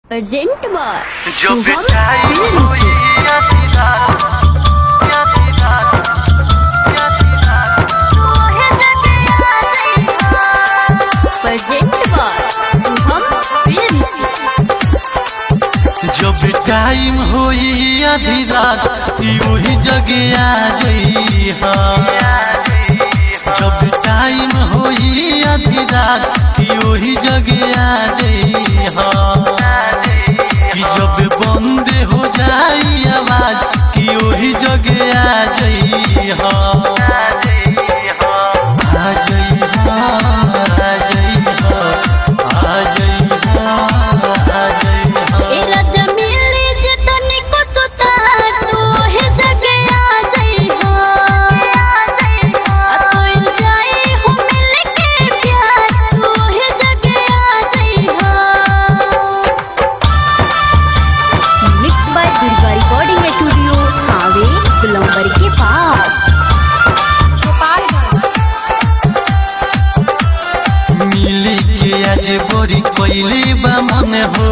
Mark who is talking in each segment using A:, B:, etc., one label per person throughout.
A: urgent बार
B: जो
A: शुभम
B: बिछाई
A: film
B: हुई
A: से
B: आधी रात, आधी रात, आधी रात,
A: अर्जेंट बार शुभम फिल्म से
B: जब टाइम होई आधी रात ई वही जगह आ जई जब टाइम होई आधी रात ई वही जगह आ जई कि जब बंद हो जाई आवाज कि वही जगह आ जई आ जई आ जई आ जई आ जई
A: ए राजा मिले जे तनिको सुतार तू हे जगे आ जाई हो आ कोई जाई हो मिल के प्यार तू हे जगे आ जाई हो mix by Durga recording studio हावे गुलंबर के पास
B: मिली के आज बड़ी कोइली बा मन हो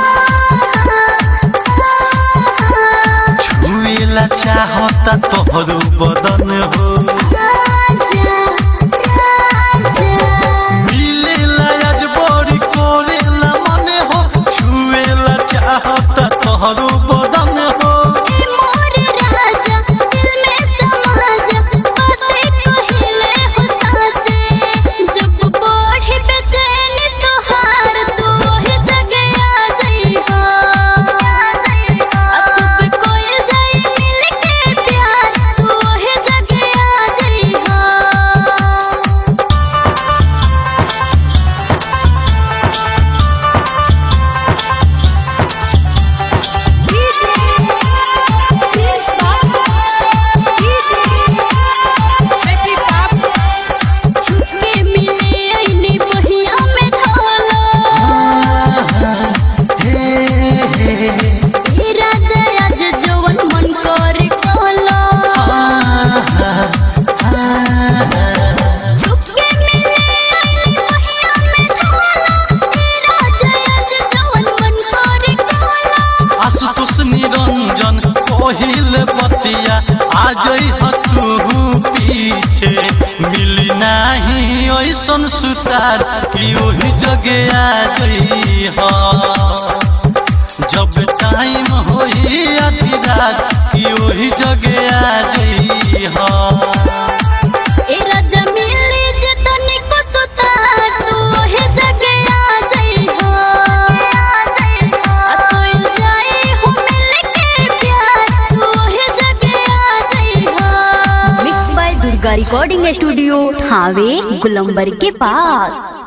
B: छुएला चाहता तोहरो बदन हो
A: राजा राजा
B: मिलेला आज बड़ी कोरेला मन हो छुएला चाहता तोहरो बदन हो
A: ए मोर राजा दिल में समा जा बातें कहिले हो साचे जब बढ़ी बेचैन तोहार तू ही जगे आ जाई हो अब कोई जाई मिल के प्यार तू ही जगे आ जाई हो छुपके मिले आईने बहिया में ढालो
B: हे हे
A: हे राजा आज जवन मन करे कहलो छुपके मिले आईने बहिया में ढालो हे राजा आज जवन मन करे कहलो
B: आशुतोष निरंजन कोहिल बतिया आ जई तू पीछे मिली नाही ऐसन सुतार कि ओही जगह आ जई हो जब टाइम होई आधी रात कि ओही जगह आ जई हो
A: ए राजा मिले जे तनिको सुतार तू हे जगे आ जाई हो आ कोई जाई हो मिल के प्यार तू हे जगे आ जाई हो mix by Durga recording studio Thawe गुलंबर के पास